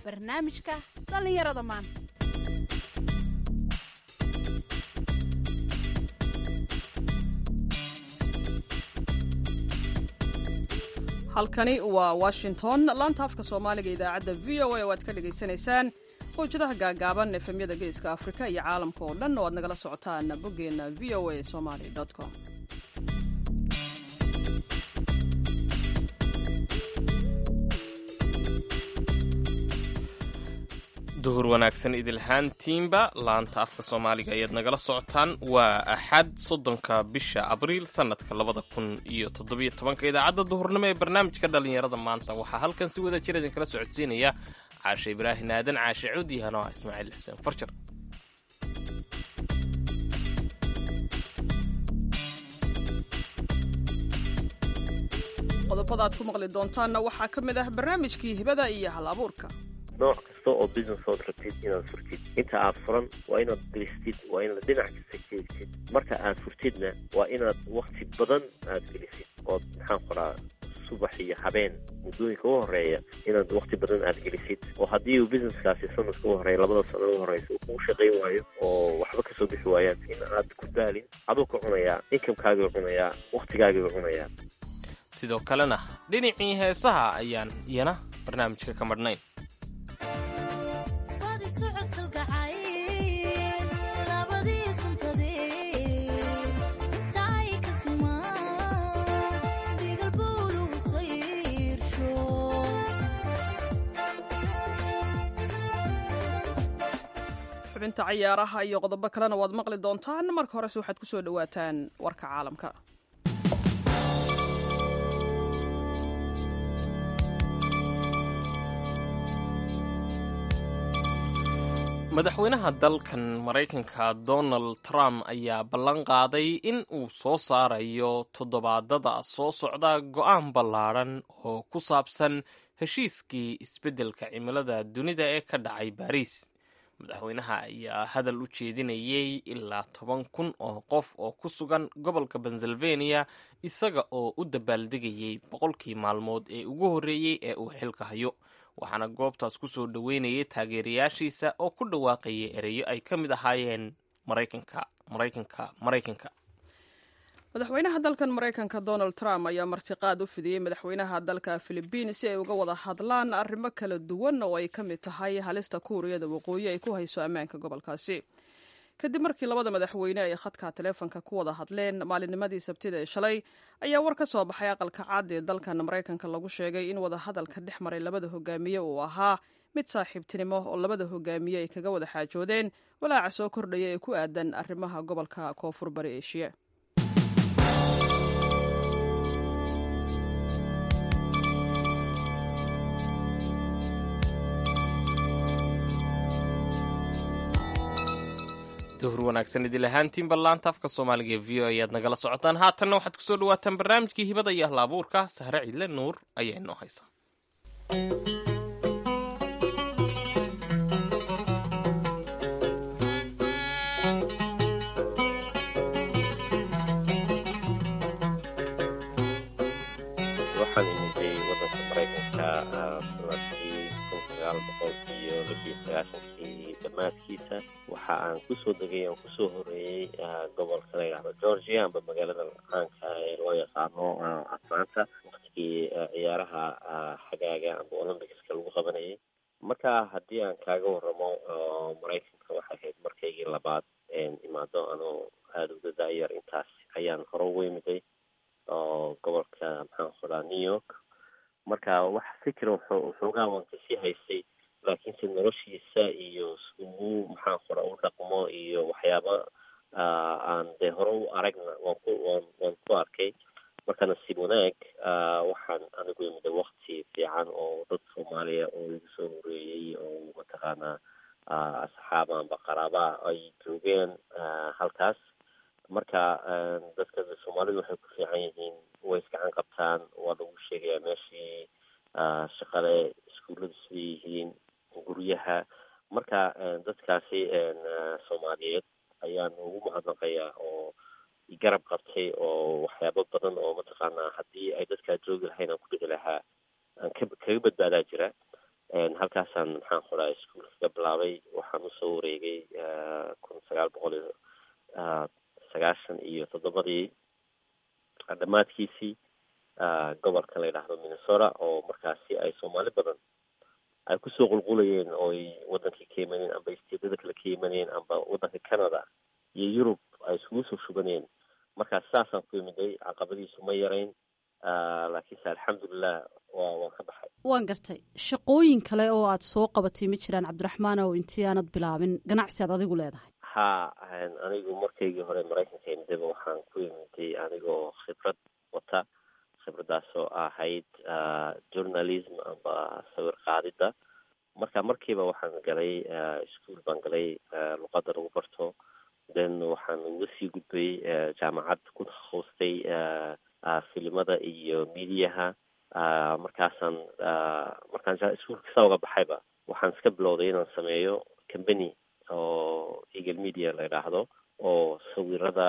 barnaamijka dhallinyarada maanta halkani waa washington laanta afka soomaaliga idaacadda v o a oo aad ka dhagaysanaysaan mawjadaha gaagaaban efemyada geeska afrika iyo caalamka oo dhan oo aad nagala socotaan boggeenna v o a somaly com duhur wanaagsan idilhaantiinba laanta afka soomaaliga ayaad nagala socotaan waa axad soddonka bisha abriil sannadka labada kun iyo toddobiyo tobanka idaacadda duhurnimo ee barnaamijka dhallinyarada maanta waxaa halkan si wada jir idinkala socodsiinaya caashe ibraahin aadan caashe cuudi hanoa ismaaciil xuseen farjar qodobada aad ku maqli doontaanna waxaa ka mid ah barnaamijkii hibada iyo hal abuurka nooc kasta oo business ood rabtid inaad furtid inta aad furan waa inaad gelistid waa inaad dhinac kasta jeegtid marka aad furtidna waa inaad wakti badan aad gelisid ood maxaan qoraa subax iyo habeen muddooyinka u horeeya inaad wakti badan aad gelisid oo haddii uu businesskaasi sanadka u horeeya labada sano u horeysa uu kuu shaqayn waayo oo waxba kasoo bixi waayaan in aad ku daalin aduu ka cunayaa inkamkaagii cunayaa waktigaagii cunayaa sidoo kalena dhinacii heesaha ayaan iyana barnaamijka ka madhnayn xubinta cayaaraha iyo qodobo kalena waad maqli doontaan marka horese waxaad ku soo dhowaataan warka caalamka madaxweynaha dalkan maraykanka donald trump ayaa ballan qaaday in uu soo saarayo toddobaadada soo socda go'aan ballaadhan oo ku saabsan heshiiskii isbeddelka cimilada dunida ee ka dhacay baariis madaxweynaha ayaa hadal u jeedinayay ilaa toban kun oo qof oo ku sugan gobolka pennsylvania isaga oo u dabaaldegayay boqolkii maalmood ee ugu horreeyey ee uu xilka hayo waxaana goobtaas ku soo dhoweynayay taageerayaashiisa oo ku dhawaaqayay ereyo ay ka mid ahaayeen maraykanka maraykanka maraykanka madaxweynaha dalkan maraykanka donald trump ayaa martiqaad u fidiyey madaxweynaha dalka filibiin si ay uga wada hadlaan arrimo kala duwan oo ay ka mid tahay halista kuuriyada waqooyi ay ku hayso ammaanka gobolkaasi kadib markii labada madaxweyne ay khadka taleefonka ku wada hadleen maalinnimadii sabtida ee shalay ayaa war ka soo baxay aqalka cad ee dalkan maraykanka lagu sheegay in wadahadalka dhex maray labada hogaamiye uu ahaa mid saaxiibtinimo oo labada hogaamiye ay kaga wada xaajoodeen walaaca soo kordhaya ee ku aadan arrimaha gobolka koonfur bari eshiya duhur wanaagsan idil ahaantiinba laanta afka soomaaliga ee v o ayaad nagala socotaan haatanna waxaad kusoo dhawaataan barnaamijkii hibada iyo hal abuurka sahre ciidle nuur ayaa inoo haysa waxaan imiday wadanka maraykanka sanadkii kun sagaal boqol iyo labiyo sagaashankii dhammaadkiisa waxa aan kusoo degay aan kusoo horeeyey gobolka la yidhahdo georgia amba magaalada caanka ee loo yaqaano atlanta waktigii ciyaaraha xagaaga amba olymbics-ka lagu qabanayay marka haddii aan kaaga waramo maraykanka waxay ahayd markaygii labaad imaado anoo aada uga daayar intaas ayaan hore ugu imiday oo gobolka maxaan qoraa new york marka wax fikir waxoogaa waan kasii haystay laakiinse noloshiisa iyo siduu maxaan qora u dhaqmo iyo waxyaaba aan dee hore u aragna waan ku waan waan ku arkay marka nasiib wanaag waxaan anigu imida wakti fiican oo dad soomaaliya oo igu soo horeeyey oo mataqaanaa asxaaba amba qaraabaa ay joogeen halkaas marka dadka soomaalidu waxay ku fiican yihiin way isgacan qabtaan waa lagu sheegayaa meeshii shaqale iskuulladu siday yihiin guryaha marka dadkaasi soomaaliyeed ayaan ugu mahadnaqayaa oo garab qabtay oo waxyaabo badan oo mataqaanaa haddii ay dadkaa joogi lahayn aan ku dhici lahaa aan ka kaga badbaadaa jira halkaasaan maxaan ku dhaha iskuol kaga bilaabay waxaan usoo wareegay kun sagaal boqol iyo sagaashan iyo toddobadii dhammaadkiisii gobolka la yidhaahdo minnesota oo markaasi ay soomaali badan ay kusoo qulqulayeen oo ay wadankii ka imaneen amba isteedada kale ka imaneen amba wadanka canada iyo yurub ay iskugu soo shubaneen markaa saasaan ku imiday caqabadiisu ma yarayn laakiinse alxamdulilah wa waan ka baxay waan gartay shaqooyin kale oo aad soo qabatay ma jiraan cabdiraxmaan oo intii aanad bilaabin ganacsi aad adigu leedahay ha anigu markaygii hore maraykanka imidaba waxaan ku imiday anigoo khibrad wata khibradaasoo ahayd journalism amba sawir qaadida marka markiiba waxaan galay ischool baan galay luqadda lagu barto then waxaan uga sii gudbay jaamacad ku takhaustay filimada iyo mediaha markaasaan markaan iskuolka saa uga baxayba waxaan iska bilowday inaan sameeyo company oo eagle media la yidhaahdo oo sawirada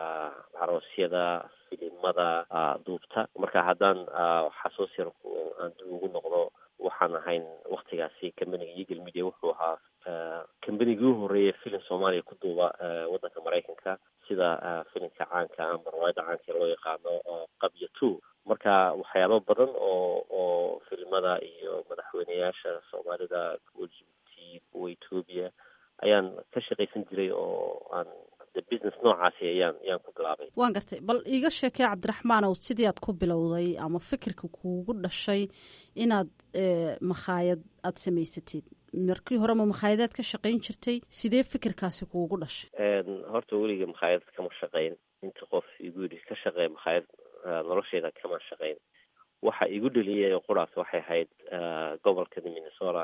caroosyada filimada duubta marka haddaan xasuus yar aan dib ugu noqdo waxaan ahayn waktigaasi companiga eagle media wuxuu ahaa combanigii u horreeyay filim soomaaliya ku duuba waddanka maraykanka sida filimka caanka amba rawaayadda caanka loo yaqaano qabya two marka waxyaabo badan oo oo filimada iyo madaxweyneyaasha soomaalida kuwa jibuuti kuwa ethoobia ayaan ka shaqaysan jiray oo aan de business noocaasi ayaan ayaan ku bilaabay waan gartay bal iiga sheekay cabdiraxmaan ow sidii aad ku bilowday ama fikirka kuugu dhashay inaad makhaayad aada samaysatid markii hore ma makhaayadaad ka shaqayn jirtay sidee fikirkaasi kuugu dhashay horta weliga makhaayad kama shaqayn inta qof igu yidhi ka shaqeey makhaayad nolosheeda kama shaqayn waxa igu dheliyay quraas waxay ahayd gobolka minnesota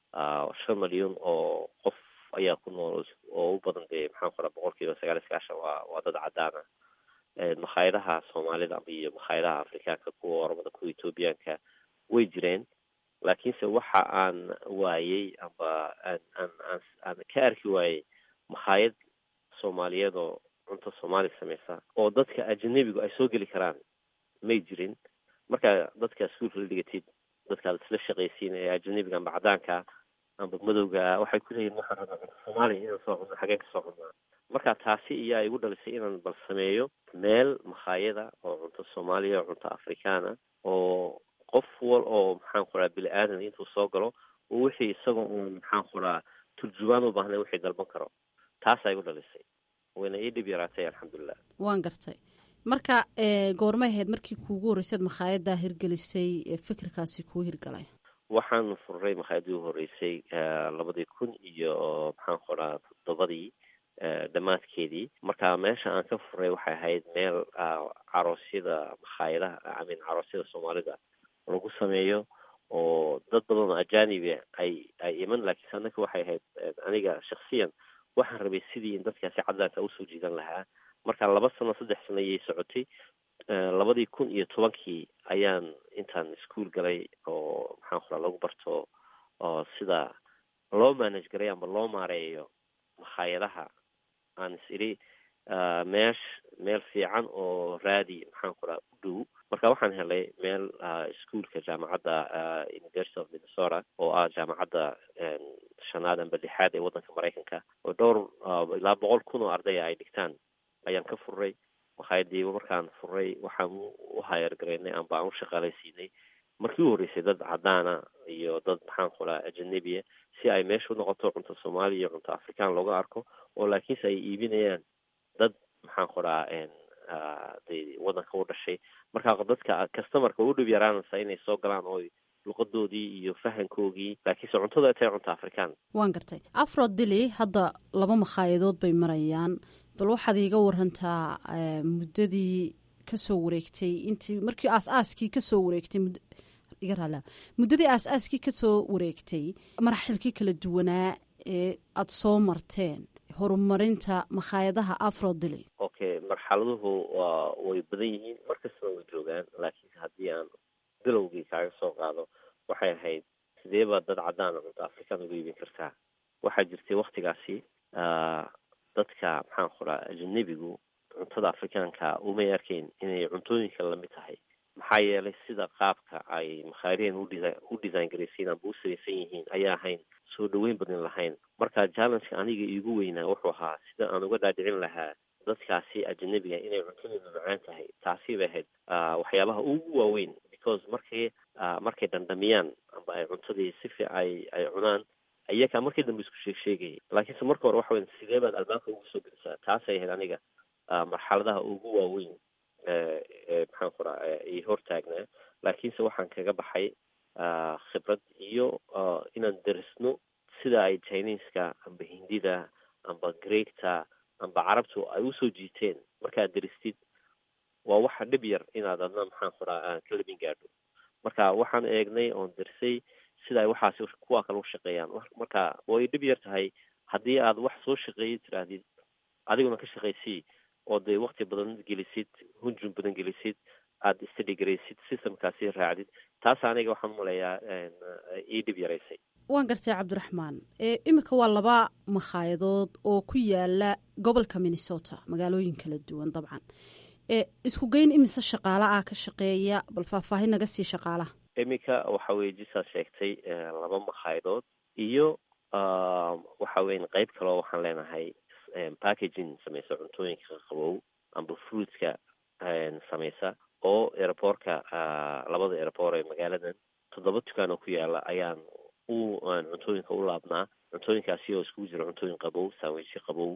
shan malyan oo qof ayaa ku nool oo u badan dee maxaan ku raa boqol kiiba sagaal iyo sagaashan waa waa dad cadaana makhaayadaha soomaalida iyo makhaayadaha afrikaanka kuwa oromada kuwa ethoobiyaanka way jireen laakiinse waxa aan waayey amba aan aan aan aan ka arki waayey makhaayad soomaaliyeed oo cunto soomaali sameysa oo dadka ajanabigu ay soo geli karaan may jirin marka dadka iskuolka la dhigatid dadkaad isla shaqaysiin ee ajanabiga amba cadaanka amba madowga waxay ku leeyihin waxaan rabaa cunto soomaaliya inaan soo cunno xageen ka soo cunnaa marka taasi iyaa igu dhalisay inaan bal sameeyo meel makhaayada oo cunto soomaaliya oo cunto afrikaana oo qof wal oo maxaan ku raha bini aadan intuu soo galo oo wixii isagoo uun maxaan ku raha turjubaan u baahnay wixii dalban karo taasaa igu dhalisay wayna ii dhib yaraatay alxamdulilah waan gartay marka goormay ahayd markii kuugu horreysaad makhaayaddaa hirgelisay fikirkaasi kuu hirgalay waxaan furay makhaayadii u horreysay labadii kun iyo maxaan ku raha toddobadii dhammaadkeedii marka meesha aan ka furay waxay ahayd meel caroosyada makhaayadaha amin caroosyada soomaalida lagu sameeyo oo dad badan oo ajanibi ay ay iman laakiinse annaka waxay ahayd aniga shaksiyan waxaan rabay sidii in dadkaasi cadaanka usoo jiidan lahaa marka laba sano saddex sano ayay socotay labadii kun iyo tobankii ayaan intaan ischool galay oo maxaan ku raa lagu barto oo sida loo manage garay amba loo maareeyo makhaayadaha aan is idhi meesh meel fiican oo raadi maxaan ku raha u dhow marka waxaan helay meel ischoolka jaamacadda university of minnesota oo ah jaamacadda shanaad amba lixaad ee waddanka maraykanka oo dhowr ilaa boqol kun oo ardaya ay dhigtaan ayaan ka furay makhaayadii markaan furay waxaan u hayargaraynay amba aan u shaqaalaysiinay markii u horreysay dad cadaana iyo dad maxaan ku raha ajanabiya si ay meesha u noqoto cunto soomaaliya iyo cunto afrikaan looga arko oo laakiinse ay iibinayaan dad maxaan ku raha de waddanka u dhashay marka dadka customarka u dhib yaraanaysa inay soo galaan oo luqadoodii iyo fahankoogii laakiinse cuntada ay tahay cunto afrikaan waan gartay afro dili hadda laba makhaayadood bay marayaan bal waxaad iiga warantaa muddadii kasoo wareegtay intii markii aas-aaskii kasoo wareegtay iga raala muddadii aas-aaskii kasoo wareegtay maraxilkii kala duwanaa ee aada soo marteen horumarinta makhaayadaha afro dili okay marxaladuhu waa way badan yihiin markastaba way joogaan laakiinse haddii aan bilowgii kaaga soo qaado waxay ahayd sidee baa dad caddaana cunto afrikaan uga iibin kartaa waxaa jirtay waktigaasi dadka maxaan ku raha ajanabigu cuntada afrikaanka umay arkayn inay cuntooyinka lamid tahay maxaa yeelay sida qaabka ay makhaayadeen u design garaysiin amba u samaysan yihiin ayaa ahayn soo dhaweyn badan lahayn marka challengeka aniga iigu weynaa wuxuu ahaa sida aan uga dhaadhicin lahaa dadkaasi ajanabiga inay cuntadeedu macaan tahay taasi bay ahayd waxyaabaha ugu waaweyn because markay markay dandhamiyaan amba ay cuntadii si fiic ay ay cunaan iyakaa markii dambe isku sheeg sheegayay laakiinse marka hore waxa weyn sidee baad albaabka ugu soo gelisaa taasay ahayd aniga marxaladaha ugu waaweyn maxaan ku raa i hortaagnaa laakiinse waxaan kaga baxay khibrad iyo inaan darisno sida ay chineska amba hindida amba greegta amba carabtu ay usoo jiiteen markaad daristid waa waxa dhib yar inaad adna maxaan ku raa aan ka labin gaadho marka waxaan eegnay oon darisay sida ay waxaasi kuwa kale u shaqeeyaan marka way dhib yar tahay haddii aad wax soo shaqeeya tiraahdid adiguna ka shaqaysii oo dee wakti badan gelisid hunjun badan gelisid aada study garaysid systemkaasi raacdid taas aniga waxaan umaleeyaa ii dhib yaraysay waan gartay cabdiraxmaan iminka waa laba makhaayadaod oo ku yaala gobolka minnesota magaalooyin kala duwan dabcan isku geyn imise shaqaala ah ka shaqeeya bal faahfaahin naga sii shaqaalaha iminka waxa weye jisaad sheegtay laba makhaaydood iyo waxa weyan qeyb kaleo waxaan leenahay packaging samaysa cuntooyinka qabow amba fruitska samaysa oo airportka labada airport ee magaaladan toddoba dukaan oo ku yaala ayaan u cuntooyinka u laabnaa cuntooyinkaasi oo iskugu jira cuntooyin qabow sandwichyo qabow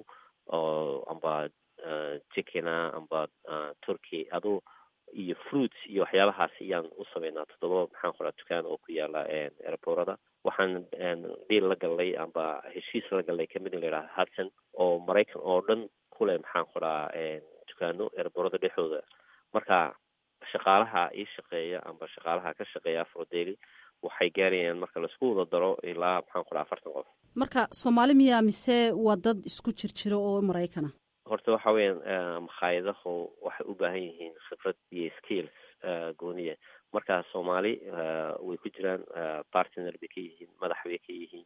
oo amba chickena amba turkey adu iyo fruits iyo waxyaabahaas ayaan u sameynaa toddoba maxaan qoraa dukaan oo ku yaala airporada waxaan dhiil la gallay amba heshiis la gallay kamid la yidhaha hudson oo maraykan oo dhan kuleh maxaan qoraa dukaano airporada dhexdooda marka shaqaalaha ii shaqeeya amba shaqaalaha ka shaqeeya afrodeli waxay gaarayaan marka laisku wada daro ilaa maxaan qoraa afartan qof marka soomaali miyaa mise waa dad isku jir jiro oo maraykana horta waxa weeyaan makhaayadahu waxay u baahan yihiin khibrad iyo skills gooniya marka soomaali way ku jiraan partner bay ka yihiin madax bay ka yihiin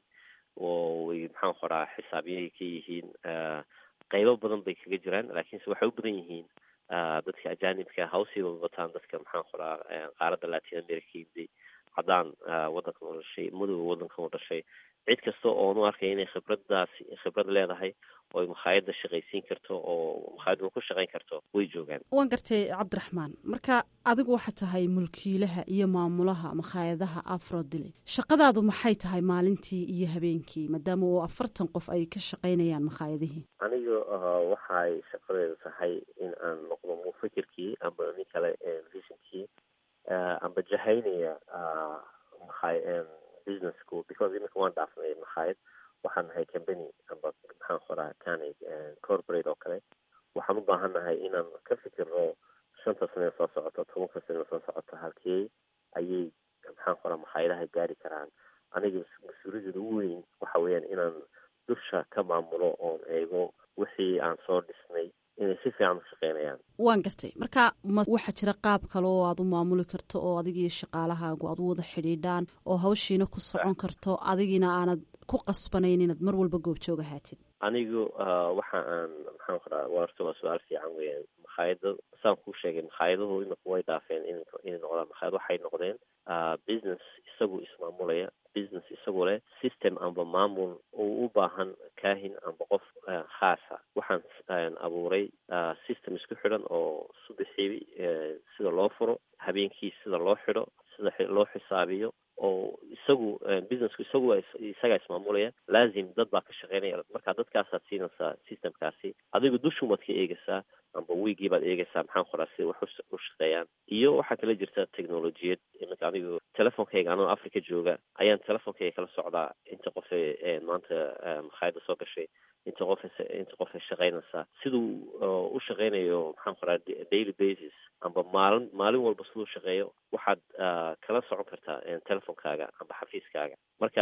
oo way maxaan qoraa xisaabyay ka yihiin qeybo badan bay kaga jiraan laakiinse waxay u badan yihiin dadka ajanibka hawsiiba wataan dadka maxaan qoraa qaaradda latin america yimday haddaan waddankan u dhashay madowga waddankan u dhashay cid kasta oonu arkay inay khibradaasi khibrad leedahay oo ay makhaayadda shaqaysiin karto oo makhaayadda ku shaqayn karto way joogaan waan gartay cabdiraxmaan marka adigu waxaa tahay mulkiilaha iyo maamulaha makhaayadaha afrodile shaqadaadu maxay tahay maalintii iyo habeenkii maadaama oo afartan qof ay ka shaqaynayaan makhaayadihii aniga waxay shaqadeedu tahay in aan noqdo mufakirkii amba nin kale visionkii amba jahaynaya makhaay businessku because iminka waan dhaafnay makhaayad waxaan nahay company amba maxaan qoraa kani corporate oo kale waxaan u baahan nahay inaan ka fikirno shanta sane soo socoto tobanka sane soo socoto halkee ayay maxaan qoraa makhaayadaha gaari karaan aniga mas-uuliyadda ugu weyn waxa weeyaan inaan dusha ka maamulo oon eego wixii aan soo dhisnay inay si fiican u shaqeynayaan waan gartay marka ma waxaa jira qaab kale oo aad u maamuli karto oo adigiiyo shaqaalahaagu aad u wada xidhiidhaan oo hawshiina ku socon karto adigiina aanad ku qasbanayn inaad mar walba goobjoog ahaatid anigu waxa aan maxaan qoraa warta waa su-aal fiican weeyaan makhaayada saan kuu sheegay makhaayadahu imika way dhaafeen in inay noqdaan makhaayad waxay noqdeen business isagu ismaamulaya business isagu leh system amba maamul uu u baahan kaahin amba qof khaasa waxaan abuuray system isku xidhan oo subaxii sida loo furo habeenkii sida loo xidho sida loo xisaabiyo oo isagu businessku isagu isagaa ismaamulaya laazim dad baa ka shaqeynaya marka dadkaasaad siinaysaa systemkaasi adigu dushumaad ka eegaysaa amba wiigii baad eegaysaa maxaan qoraa sida wax u shaqeeyaan iyo waxaa kala jirta technolojiyad iminka anigu telefonkayga anoo africa jooga ayaan telefonkayga kala socdaa inta qofe maanta makhaayadda soo gashay inta qof inta qofay shaqeynaysaa siduu u shaqeynayo maxaan qoraa daily basis amba maalin maalin walba siduu shaqeeyo waxaad kala socon kartaa telefonkaaga amba xafiiskaaga marka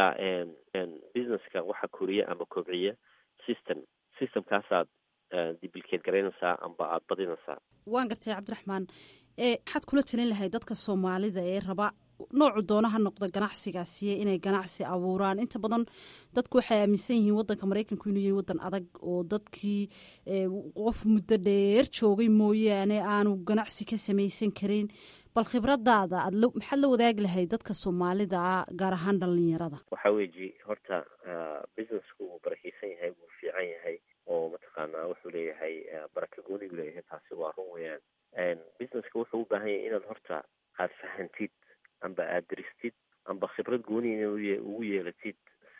businesska waxa koriya amba kobciya system systemkaasaad diblicate garaynaysaa amba aada badinaysaa waan gartay cabdiraxmaan maxaad kula talin lahay dadka soomaalida ee raba noocu doona ha noqdo ganacsigaasiye inay ganacsi abuuraan inta badan dadku waxay aaminsan yihiin wadanka maraykanku inuu yahay wadan adag oo dadkii qof muddo dheer joogay mooyaane aanu ganacsi ka samaysan karin bal khibradaada aad maxaad la wadaagi lahayd dadka soomaalida ah gaar ahaan dhalinyarada waxa weji horta businessku wuu barakeysan yahay wuu fiican yahay oo mataqaanaa wuxuu leeyahay baraka goonigu leeyahay taasi waa run weeyaan businesska wuxuu u baahan yahay inaad horta aad fahantid amba aad diristid amba khibrad gooni inaad ugu yeelatid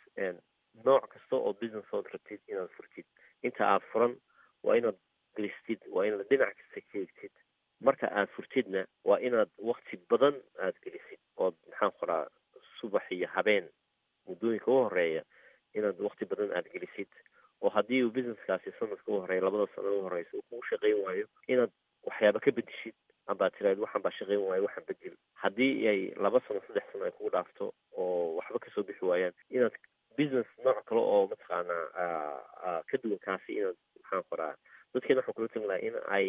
nooc kasta oo business ood rabtid inaad furtid inta aad furan waa inaad diristid waa inaad dhinac kasta ka eegtid marka aad furtidna waa inaad wakti badan aad gelisid ood maxaan qoraa subax iyo habeen muddooyinka u horeeya inaad wakti badan aad gelisid oo haddii uu businesskaasi sanadka u horeeya labada sano u horeysa uu kugu shaqayn waayo inaad waxyaaba ka bedeshid ambaad tiraad waxaan baa shaqayn waayo waxaan bedel haddii ay laba sano saddex sano ay kugu dhaafto oo waxba kasoo bixi waayaan inaad business nooc kale oo mataqaanaa ka duwan kaasi inaad maxaan qoraa dadkeena waxaan kula talin lahaa in ay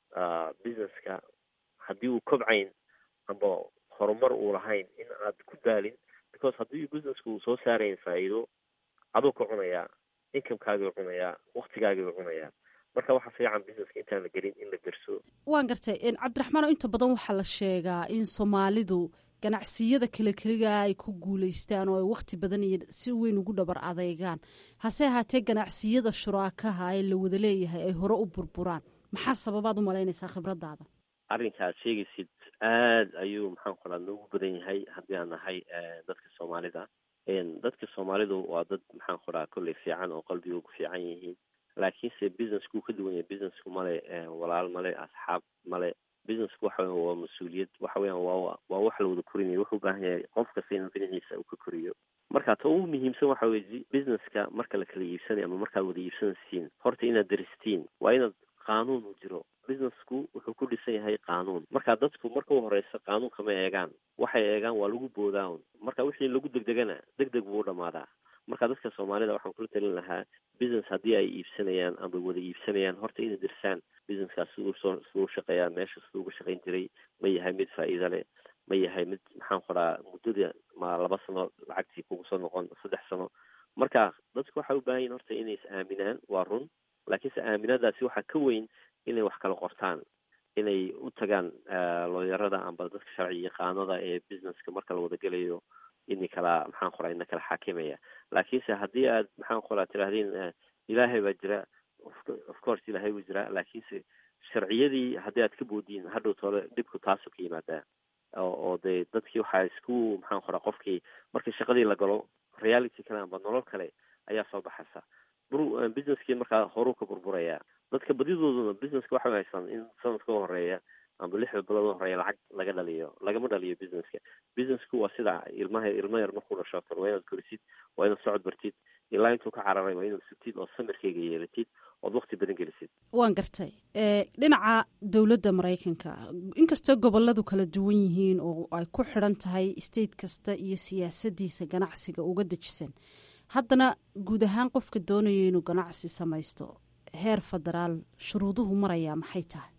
businesska haddii uu kobcayn amba horumar uu lahayn in aad ku daalin because haddii businesska uu soo saarayn faa'iido aduu ka cunayaa incomekaaguu cunayaa waktigaaguu cunayaa marka waxaa fiican businesska intaan la gelin in la derso waan gartay cabdiraxmaan oo inta badan waxaa la sheegaa in soomaalidu ganacsiyada kale keligaa ay ku guulaystaan oo ay wakti badan iyo si weyn ugu dhabar adeegaan hase ahaatee ganacsiyada shuraakaha ee la wada leeyahay ay hore u burburaan maxaa sababaad u malaynaysaa khibradaada arrinka aad sheegaysid aad ayuu maxaan qoraa noogu badan yahay haddii aan nahay dadka soomaalida dadka soomaalidu waa dad maxaan qoraa kolley fiican oo qalbiga ku fiican yihiin laakiinse businesskuu ka duwan yahay businessku male walaal male asxaab male businessku waxa weya waa mas-uuliyad waxa weeyaan waa waa wax la wada korinaya wuxuu u baahan yahay qof kasta inuu dhinaciisa uu ka koriyo marka ta ugu muhiimsan waxa weye businesska marka la kala iibsanayo ama markaad wada iibsanaysiin horta inaad daristiin waa inaad qaanuun u jiro businessku wuxuu ku dhisan yahay qaanuun marka dadku marka u horeysa qaanuunka ma eegaan waxay eegaan waa lagu boodaan marka wixii lagu degdegana deg deg buu u dhamaadaa marka dadka soomaalida waxaan kula talin lahaa business haddii ay iibsanayaan ama wada iibsanayaan horta inay dirsaan businesskaas siduu soo siduu shaqeeyaa meesha siduu uga shaqayn jiray ma yahay mid faa'iida leh ma yahay mid maxaan qoraa muddada ma laba sano lacagtii kugu soo noqon saddex sano marka dadku waxay u baahan yihin horta inay is aaminaan waa run laakiinse aaminaadaasi waxaa ka weyn inay wax kala qortaan inay u tagaan looyarada amba dadka sharci yaqaanada ee businesska marka la wada gelayo ini kala maxaan qoraa ina kala xaakimaya laakiinse haddii aad maxaan qoraa tirahdeen ilaahay baa jira of course ilaahay buu jiraa laakiinse sharciyadii haddii aad ka boodiin hadhow toole dhibku taasoo ka yimaadaa oo dee dadkii waxaa isku maxaan qoraa qofkii markii shaqadii la galo reality kale amba nolol kale ayaa soo baxaysa businesskii markaa horuu ka burburayaa dadka badidooduna businesska waxay haystaan in sanadka u horeeya amba lixda bilood u horeeya lacag laga dhaliyo lagama dhaliyo businesska businessku waa sida ilmaha ilma yar markuu dhasho kale waa inaad korisid waa inaad socod bartid ilaa intuu ka cararay waa inaad sugtid oo samirkeyga yeelatid ood wakti badan gelisid waan gartay dhinaca dowladda maraykanka inkastoo goboladu kala duwan yihiin oo ay ku xidhan tahay state kasta iyo siyaasadiisa ganacsiga uga dejisan haddana guud ahaan qofka doonayo inuu ganacsi samaysto heer federaal shuruuduhu marayaa maxay tahay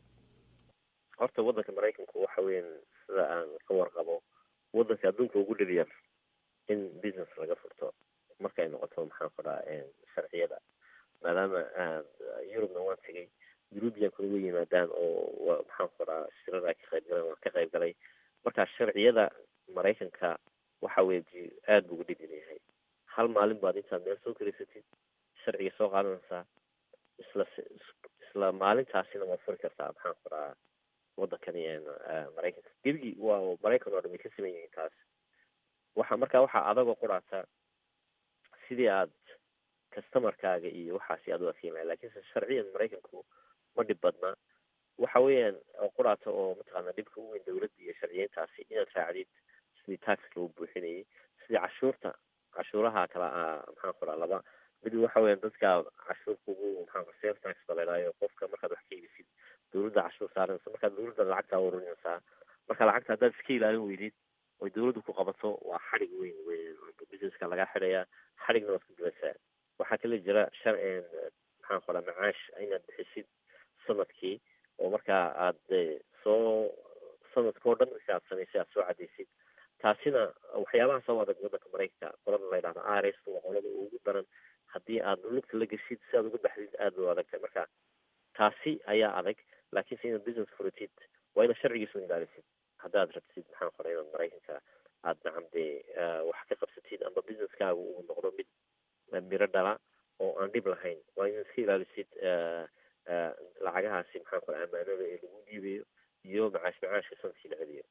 horta waddanka maraykanku waxa weyan sida aan ka warqabo waddanka adduunka ugu dhib yar in business laga furto markay noqoto maxaan qoraa sharciyada maadaama yurubna waan tegay eurubiankuna way yimaadaan oo maxaan qoraa shirada ay ka qayb galeen waan ka qayb galay marka sharciyada maraykanka waxa weye aada buu ugu dhib yar yahay hal maalin baad intaad meel soo karaysatid sharciga soo qaadanaysaa isla isla maalintaasina waad furi kartaa maxaan qoraa waddankani maraykanka gebigii waa maraykan oo dhan way ka saman yihiin taas waxa marka waxaa adagoo quraata sidii aad customarkaaga iyo waxaasi aad u adkeyn lahay lakiinse sharciyan maraykanku ma dhib badna waxa weeyaan oo quraata oo mataqaana dhibka u weyn dawladda iyo sharciyeyntaasi inaad raacdid sidii tax loo buuxinayay sidii cashuurta cashuuraha kala maxaan qoraa laba mid waxa weeyaan dadka cashuurka ugu maxaan qora sales tax ba laydhaayo qofka markaad wax ka iibisid dawladda cashuur saaranaysa markaad dawladda lacagtaa ururinaysaa marka lacagta haddaad iska ilaalin weydid oy dawladdu ku qabato waa xadhig weyn weyn businesska lagaa xidhayaa xadhigna waad ku gulaysaa waxaa kala jira shar maxaan qoraa macaash inaad bixisid sanadkii oo markaa aad soo sanadkao dhan si aad samaysay aad soo cadaysid taasina waxyaabaha soo adag waddanka maraykanka qolada la ydhahdo rs waa qolada ugu daran haddii aad lugta la geshid si aad uga baxdid aada u adagtay marka taasi ayaa adag laakiinse inaad business furatid waa inaad sharcigiisa ilaalisid haddaad rabtid maxaan qoray inaad maraykanka aad nacam dee wax ka qabsatid amba businesskaaga uu noqdo mid miro dhala oo aan dhib lahayn waa inaad iska ilaalisid lacagahaasi maxaan qoray amaanada ee lagu dhiibayo iyo macaash macaashka sanadkii la celiyo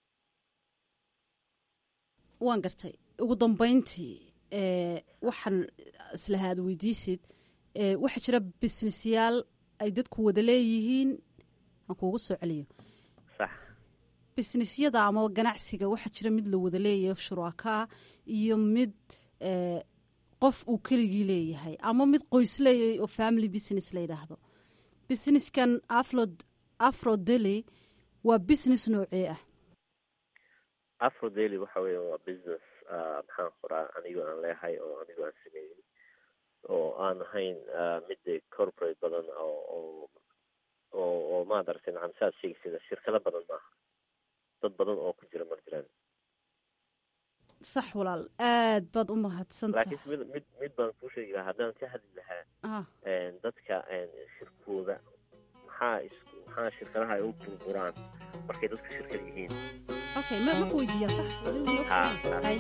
waan gartay ugu dambeyntii waxaan islahaa ad weydiisid waxaa jira businessyaal ay dadku wada leeyihiin aan kuugu soo celiyo sax businessyada ama ganacsiga waxaa jira mid la wada leeyahay shuraakaa iyo mid qof uu keligii leeyahay ama mid qoys leeyahay oo family business la yidhaahdo businesskan afro afro dely waa business noocee ah afro daily waxa weya waa business maxaan qoraa anigoo aan leehay oo anigoo aan sameeyey oo aan ahayn mid corporate badan oo oo oo oo maad aragtay nacam saad sheegaysida shirkado badan maaha dad badan oo ku jira mar jiraan sax walaal aad baad u mahadsantahay laakiin mid mid mid baan kuu sheegi lahaa haddaan ka hadli lahaa dadka shirkooda maxaa is maxaa shirkadaha ay u burburaan markay dadku shirkad yihiin okay ma ma weydiiyaa sax hay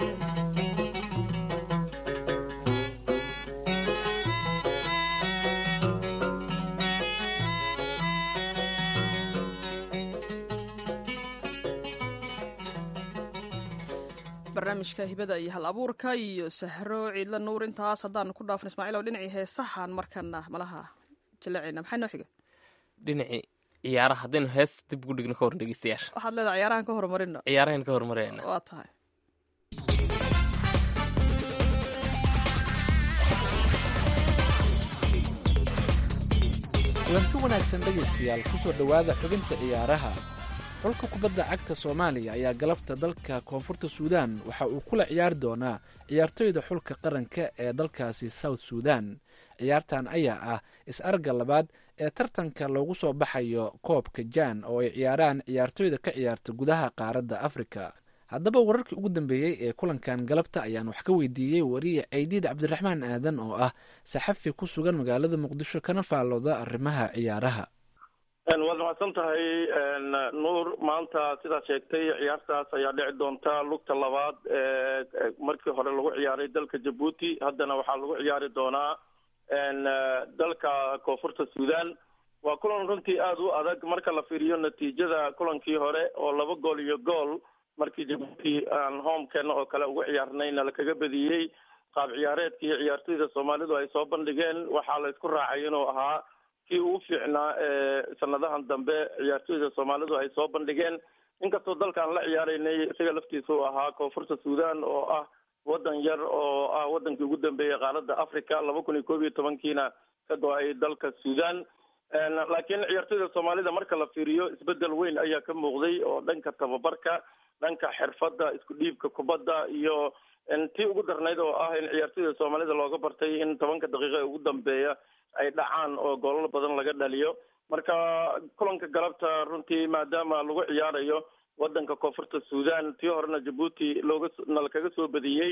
barnaamijka hibada iyo hal abuurka iyo sahro ciidla nuur intaas haddaanu ku dhaafno ismaaciil oo dhinacii heesahan markana malaha jallaceyna maxaa noo xiga dhinacii ciyaaraha haddaynu heesta dib ugu dhigno ka hor dhegeystayaasha waxaad leedahay ciyaarahan ka horumarino ciyaarahan ka horumarayna waa tahay kulanti wanaagsan dhegaystayaal ku soo dhowaada xubinta ciyaaraha xulka kubadda cagta soomaaliya ayaa galabta dalka koonfurta suudaan waxa uu kula ciyaari doonaa ciyaartoyda xulka qaranka ee dalkaasi south suudan ciyaartan ayaa ah is-arga labaad ee tartanka loogu soo baxayo koobka jaan oo ay ciyaaraan ciyaartoyda ka ciyaarta gudaha qaaradda afrika haddaba wararkii ugu dambeeyey ee kulankan galabta ayaan wax ka weydiiyey wariye ceydiid cabdiraxmaan aadan oo ah saxafi ku sugan magaalada muqdisho kana faallooda arrimaha ciyaaraha waad mahadsan tahay nuur maanta sidaad sheegtay ciyaartaas ayaa dhici doonta lugta labaad ee markii hore lagu ciyaaray dalka jabuuti haddana waxaa lagu ciyaari doonaa dalka koonfurta suudan waa kulan runtii aada u adag marka la fiiriyo natiijada kulankii hore oo laba gool iyo gool markii jabuuti aan homekeena oo kale ugu ciyaarnayna lakaga badiyey qaab ciyaareedkii ciyaartoyda soomaalidu ay soo bandhigeen waxaa la isku raacay inuu ahaa kii ugu fiicnaa ee sanadahan dambe ciyaartoyda soomaalidu ay soo bandhigeen inkastoo dalkaan la ciyaaraynay isaga laftiisa uu ahaa koonfurta suudan oo ah waddan yar oo ah waddankii ugu dambeeyey qaaradda africa laba kun iyo koob iyo tobankiina ka go-ay dalka suudan laakiin ciyaartoyda soomaalida marka la fiiriyo isbedel weyn ayaa ka muuqday oo dhanka tababarka dhanka xirfadda isku dhiibka kubadda iyo tii ugu darnayd oo ah in ciyaartoyda soomaalida looga bartay in tobanka daqiiqa ee ugu dambeeya ay dhacaan oo goolal badan laga dhaliyo marka kulanka galabta runtii maadaama lagu ciyaarayo wadanka koonfurta suudan tii horena jabuuti looga nalkaga soo badiyey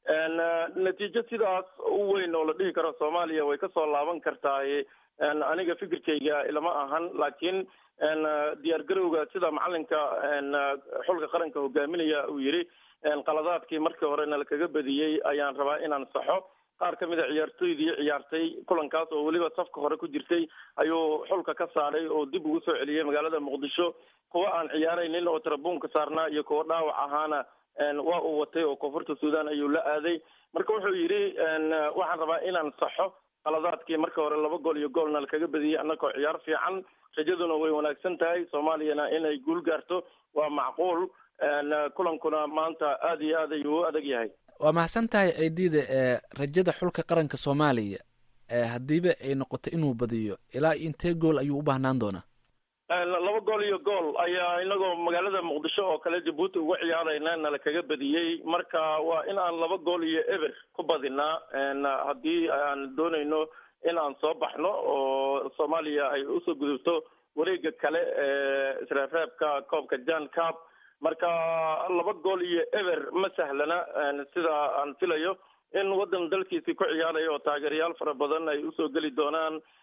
natiijo sidaas u weyn oo la dhihi karo soomaaliya way kasoo laaban kartaay aniga fikirkayga ilama ahan laakiin diyaar garowga sida macalinka xulka qaranka hogaaminaya uu yidhi qaladaadkii markii hore nalkaga badiyey ayaan rabaa inaan saxo qaar ka mid a ciyaartoydii ciyaartay kulankaas oo weliba safka hore ku jirtay ayuu xulka ka saaray oo dib ugu soo celiyey magaalada muqdisho kuwa aan ciyaaraynin oo tarabuunka saarnaa iyo kuwa dhaawac ahaana waa uu watay oo koonfurta suudan ayuu la aaday marka wuxuu yidhi waxaan rabaa inaan saxo qaladaadkii marka hore laba gool iyo goolna lakaga badiyey annagoo ciyaar fiican rajaduna way wanaagsan tahay soomaaliyana inay guul gaarto waa macquul kulankuna maanta aada iyo aad ayuu u adag yahay waa mahadsan tahay ciidiida ee rajada xulka qaranka soomaaliya haddiiba ay noqoto inuu badiyo ilaa intee gool ayuu u baahnaan doonaa laba gool iyo gool ayaa inagoo magaalada muqdisho oo kale jabuuti uga ciyaarayna nala kaga badiyey marka waa in aan laba gool iyo eber ku badinaa haddii aan doonayno in aan soo baxno oo soomaaliya ay usoo gudubto wareega kale ee isreebreebka koobka jan cab marka laba gool iyo eber ma sahlana sida aan filayo in waddan dalkiisii ku ciyaaraya oo taageerayaal fara badan ay usoo geli doonaan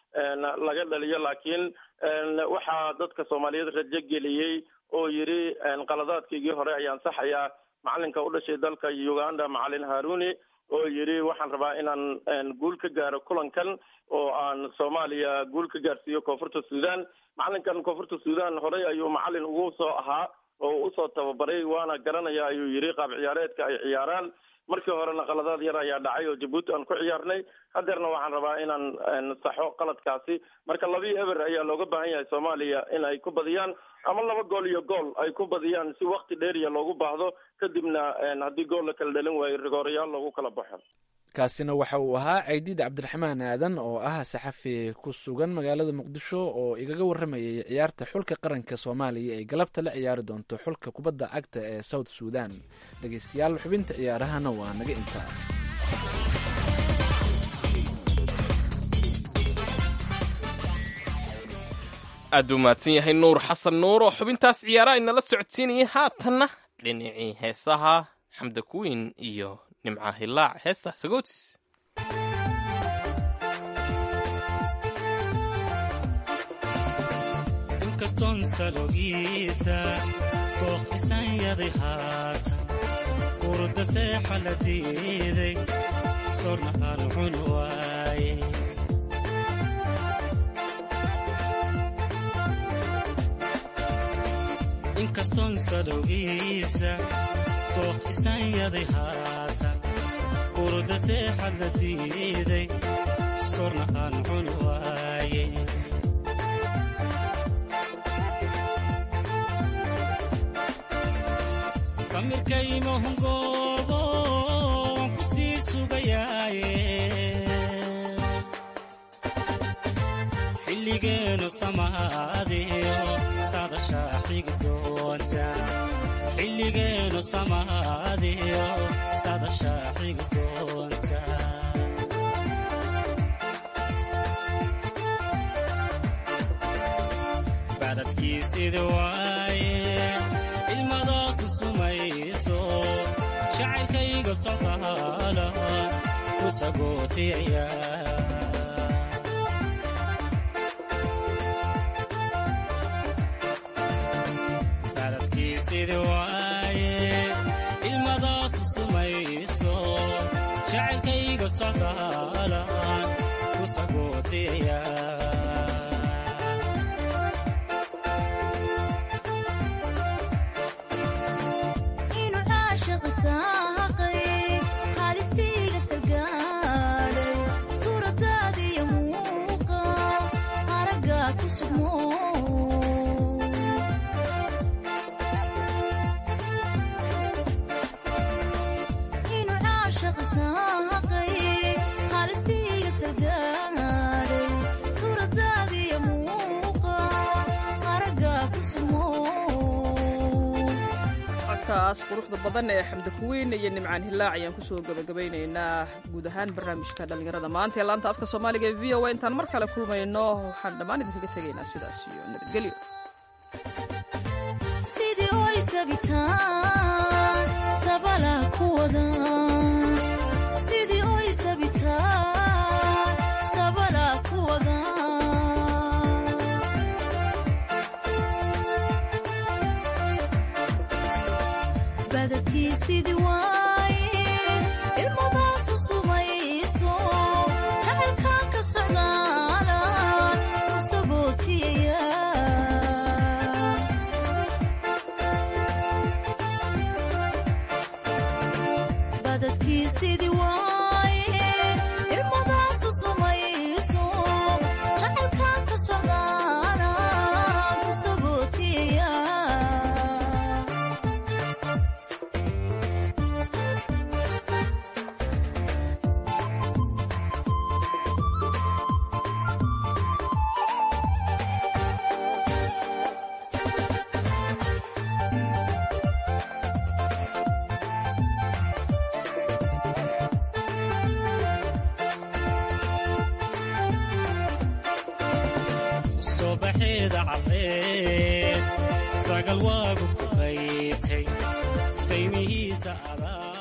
laga dhaliyo laakiin waxaa dadka soomaaliyeed rajo geliyey oo yidhi qaladaadkaygii hore ayaan saxayaa macalinka u dhashay dalka uganda macalin haruni oo yidhi waxaan rabaa inaan guul ka gaaro kulankan oo aan soomaaliya guul ka gaarsiiyo koonfurta sudan macalinkan koonfurta sudan horey ayuu macalin ugu soo ahaa oo usoo tababaray waana garanaya ayuu yidhi qaab ciyaareedka ay ciyaaraan markii horena qaladaad yar ayaa dhacay oo jabuuti aan ku ciyaarnay hadeerna waxaan rabaa inaan saxo qaladkaasi marka labii eber ayaa looga baahan yahay soomaaliya in ay ku badiyaan ama laba gool iyo gool ay ku badiyaan si wakti dheeriya loogu baahdo kadibna haddii gool la kala dhalin waayo rigoorayaal loogu kala baxo kaasina waxa uu ahaa caydiid cabdiraxmaan aadan oo ah saxafi ku sugan magaalada muqdisho oo igaga waramayay ciyaarta xulka qaranka soomaaliya ee galabta la ciyaari doonto xulka kubadda cagta ee south sudan dhegeystayaal xubinta ciyaarahana waa naga intaa aad u mahadsan yahay nuur xasan nuur oo xubintaas ciyaaraha inala socodsiinayay haatanna dhinacii heesaha xamda kuwiin iyo nimca hilaac heesta sagootis inkastoon salogiisa dooq isanyaday haatan urda seexa la diiday sorna aan cun waaye inkastoon salowgiisa dooq isanyaday haatan urda seexa la diiday sorna aan cun waaye samirkaymahungoobo waan ku sii sugayaaye xilligeenu samaadiyo sadashaa xigi doonta xilligeenu samaadiyo sadashaa xigi doonta bacdadkiisidi waaye ilmadaasu sumayso jacaylkayga socdaala ku sagootiyaya bacdadkiisidi waaye ilmadaasu sumayso jacaylkayga socdaala ku sagootiyaya codkaas quruxda badan ee xamda kuweyn iyo nimcaan hilaac ayaan kusoo gabagabaynaynaa guud ahaan barnaamijka dhallinyarada maanta ee laanta afka soomaaliga ee v o a intaan mar kale kulmayno waxaan dhammaan idinkaga tegaynaa sidaas iyo nabadgelyo sidii oy sabitaan sabala ku wada sidii oy sabitaan sabala ku wada badadkii sidii waaye ilmadaasu sumayso jacaylkaan ka socdaala ku sagootiyaya badadkii sidii waaye ilmadaasu sumayso jacaylkaan ka socdaala ku sagootiyaya subaxeeda caddeed sagal waagu ku qaytay saymihiisa adaa